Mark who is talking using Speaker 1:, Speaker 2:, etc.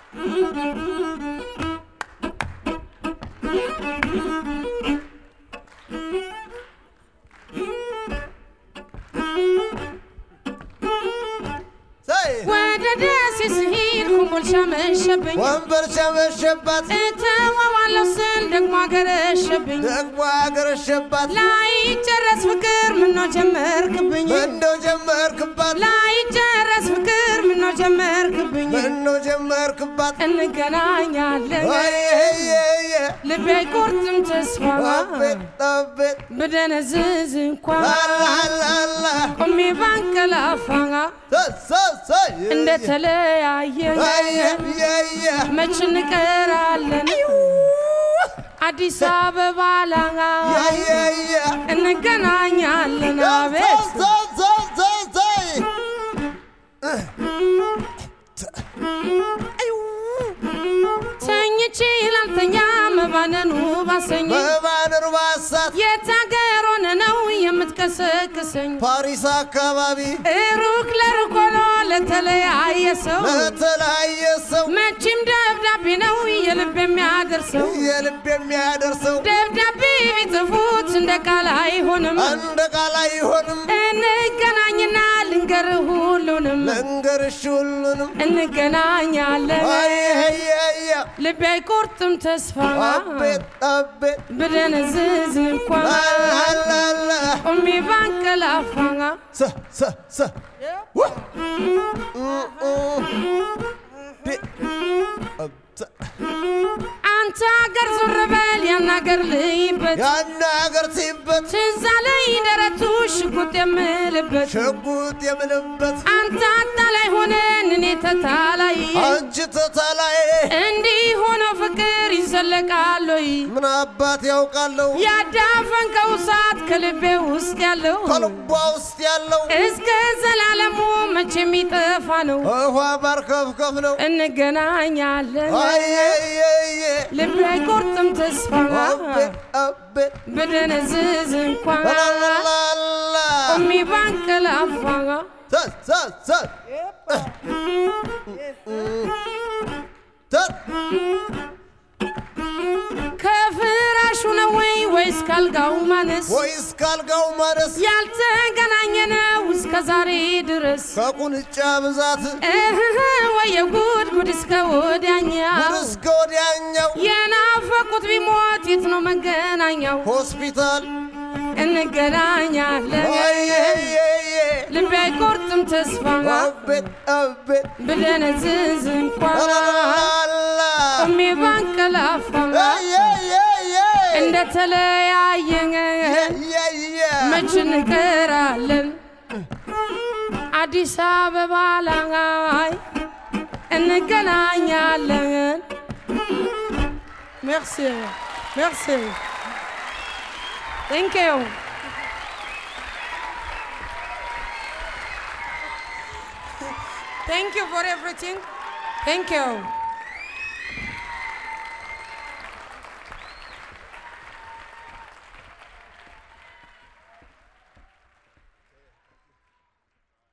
Speaker 1: ዘይ
Speaker 2: ወደ ደሴ ስሄድ ኮምቦልቻ መሸብኝ
Speaker 1: ወንበር ሸመሸባት
Speaker 2: እተዋዋለሁ ስል ደግሞ አገረሸብኝ
Speaker 1: ደግሞ አገረሸባት
Speaker 2: ላይጨረስ ፍቅር ምነው ጀመርክብኝ
Speaker 1: ምነው ጀመርክባት
Speaker 2: ላይጨረስ ፍቅር ምነው ጀመርክብኝ
Speaker 1: ምነው ጀመርክባት
Speaker 2: እንገናኛለን
Speaker 1: ወይዬ
Speaker 2: ልቤ አይቆርጥም ተስፋ
Speaker 1: አቤት አቤት
Speaker 2: ብደነዝዝ እንኳን
Speaker 1: ላላላ
Speaker 2: ቆሜ ባንቀላፋ እንደተለያየን መች እንቀራለን አዲስ አበባ ላይ እንገናኛለን አቤት ተኝቼ ላልተኛ መባነኑ ባሰኝ
Speaker 1: በባንር ባሳት
Speaker 2: የት አገር ሆነ ነው የምትቀሰቅሰኝ
Speaker 1: ፓሪስ አካባቢ
Speaker 2: ሩቅ ለሩቅ ሆኖ ለተለያየ ሰው
Speaker 1: ለተለያየ ሰው
Speaker 2: መቼም ደብዳቤ ነው የልብ የሚያደርሰው
Speaker 1: የልብ የሚያደርሰው
Speaker 2: ደብዳቤ ቢጽፉት እንደ ቃል አይሆንም
Speaker 1: እንደ ቃል አይሆንም
Speaker 2: እንገናኝና ልንገር ሁሉንም
Speaker 1: ልንገርሽ ሁሉንም
Speaker 2: እንገናኛለን
Speaker 1: አየየየ
Speaker 2: ልቤ አይቆርጥም ተስፋ
Speaker 1: አቤት አቤት
Speaker 2: ብደነዝዝ እንኳን
Speaker 1: ላላላ
Speaker 2: ቆሜ ባንቀላፋ
Speaker 1: ሰ ሰ ሰ ወ ኡ ኡ ዲ አብ ሰ
Speaker 2: አንተ አገር ዞር በል ያን አገር ልይበት
Speaker 1: ያን አገር ሲበት
Speaker 2: ትዝ አለኝ ደረቱ ሽጉጥ የምልበት
Speaker 1: ሽጉጥ የምልበት
Speaker 2: አንተ አታላይ ሆነን እኔ ተታላይ
Speaker 1: አንቺ ተታላይ
Speaker 2: እንዲህ ሆኖ ፍቅር ይዘለቃል ወይ?
Speaker 1: ምን አባት ያውቃለሁ
Speaker 2: ያዳፈንከው እሳት ከልቤ ውስጥ ያለው
Speaker 1: ከልቧ ውስጥ ያለው
Speaker 2: እስከ ዘላለሙ መቼ የሚጠፋ ነው።
Speaker 1: ውሃ ማርከፍከፍ ነው
Speaker 2: እንገናኛለን
Speaker 1: አየየየ
Speaker 2: ልቤ አይቆርጥም ተስፋ
Speaker 1: አቤት አቤት
Speaker 2: ብደነዝዝ እንኳን
Speaker 1: ላላላ
Speaker 2: ቆሜ ባንቀላፋ
Speaker 1: ሰ ሰ ሰ ተ
Speaker 2: ከፍራሹ ነው ወይ ወይስ ካልጋው ማነስ
Speaker 1: ወይስ ካልጋው ማነስ
Speaker 2: ያልተገናኘ ነው እስከ ዛሬ ድረስ
Speaker 1: ከቁንጫ ብዛት
Speaker 2: እህህ ወየ ጉድ ጉድ እስከ ወዲያኛው
Speaker 1: ጉድ እስከ ወዲያኛው
Speaker 2: የናፈቁት ቢሞት የት ነው መገናኛው?
Speaker 1: ሆስፒታል
Speaker 2: እንገናኛለን
Speaker 1: አየየየ
Speaker 2: ልቤ አይቆርጥም ተስፋ
Speaker 1: አቤት አቤት
Speaker 2: ብደነዝዝ እንኳን
Speaker 1: ላላላ
Speaker 2: ቆሜ ባንቀላፋ
Speaker 1: አየየየ
Speaker 2: እንደተለያየን
Speaker 1: የየ
Speaker 2: መች እንቀራለን አዲስ አበባ ላይ እንገናኛለን። ሜርሲ ሜርሲ ቴንክ ዩ ቴንክ ዩ ፎር ኤቭሪቲንግ ቴንክ ዩ